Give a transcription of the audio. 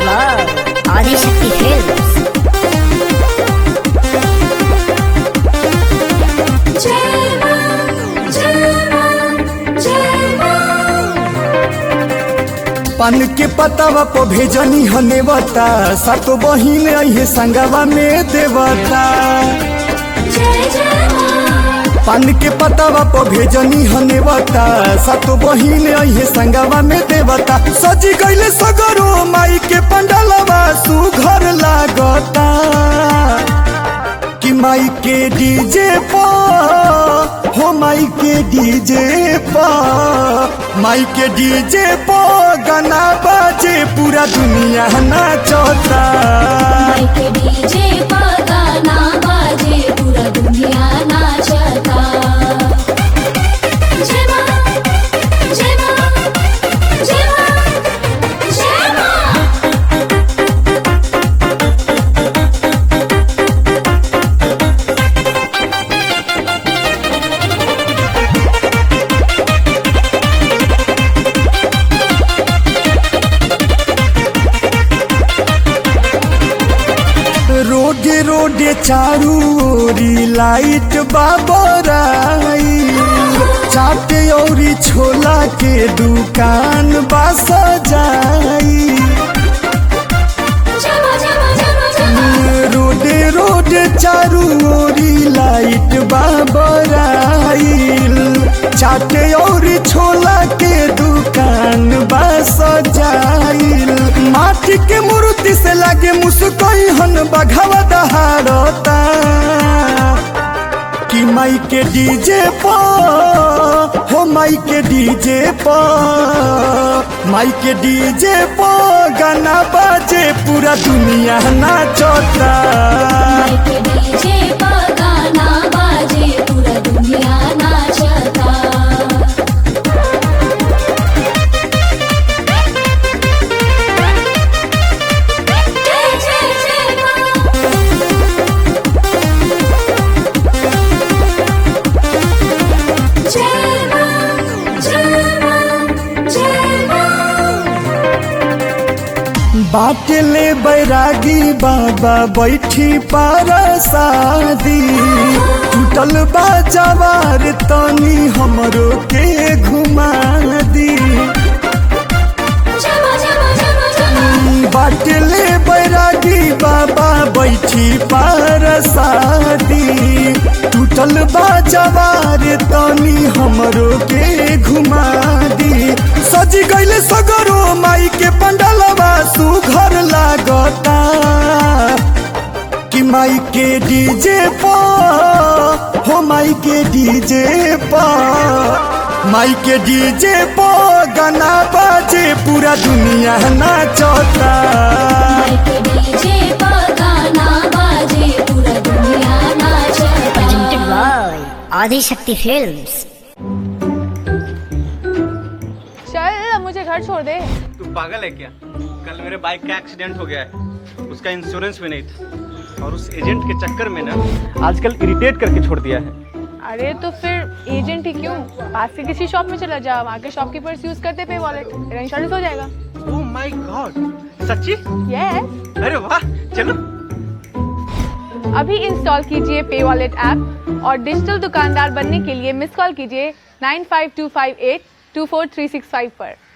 Presented by Adishakti Films. पान के पतावा पर भेजनी हने बता सातो बहिन अहे संगवा में देवता पान के पतावा पर भेजनी हने बता सातो बहिन अहे संगवा में देवता सजी गईले सगरो माई के पंडलवा सुघर लागता कि माई के डीजे पर हो माई के डीजे पर माई के डीजे पर गाना बाजे पूरा दुनिया नाचता के डीजे पर गाना बाजे पूरा दुनिया नाचता जय मां जय मां जय मां जय मां रोडे रोडे चारू ओरी लाइट बाबराई चाटे औरी छोला के दुकान बा सजाई जय मां जय मां जय मां जय मां रोडे रोडे चारू ओरी लाइट बाबराइल चाटे और छोला के दुकान बा सजाइल माटी के मूर्ति से लागे मुस्कोई हन बघावा दहाड़ता कि माई के डीजे पर हो माई के डीजे पर माई के डीजे पर गाना बाजे पूरा दुनिया नाचता के डीजे पर गाना बाजे पूरा दुनिया नाचता जय जय जय मां जय मां जय मां जय मां बाटले बैरागी बाबा बैठी पारा शादी टूटल बा जवार तनी हमरो के घुमा दी जय मां जय मां जय मां जय मां बाटले बैरागी बाबा बैठी पार शादी टूटल बा जवार तनी हमरो के घुमा दी सजी गईले सगरो माई के पंडलवा सुघर लागता कि माई के डीजे पर हो माई के डीजे पर माई के डीजे पर गाना बाजे पूरा दुनिया नाचता के डीजे पर गाना बाजे पूरा दुनिया नाचता Presented by Adishakti Films. चल अब मुझे घर छोड़ दे तू पागल है क्या कल मेरे बाइक का एक्सीडेंट हो गया है उसका इंश्योरेंस भी नहीं था और उस एजेंट के चक्कर में ना आजकल इरिटेट करके छोड़ दिया है अरे तो फिर एजेंट ही क्यों पास के किसी शॉप में चला जा वहाँ के शॉपकीपर्स यूज करते पे वॉलेट तेरा इंश्योरेंस हो जाएगा ओह माय गॉड सच्ची यस अरे वाह चलो अभी इंस्टॉल कीजिए पे वॉलेट ऐप और डिजिटल दुकानदार बनने के लिए मिस कॉल कीजिए nine five two five eight two four three six five पर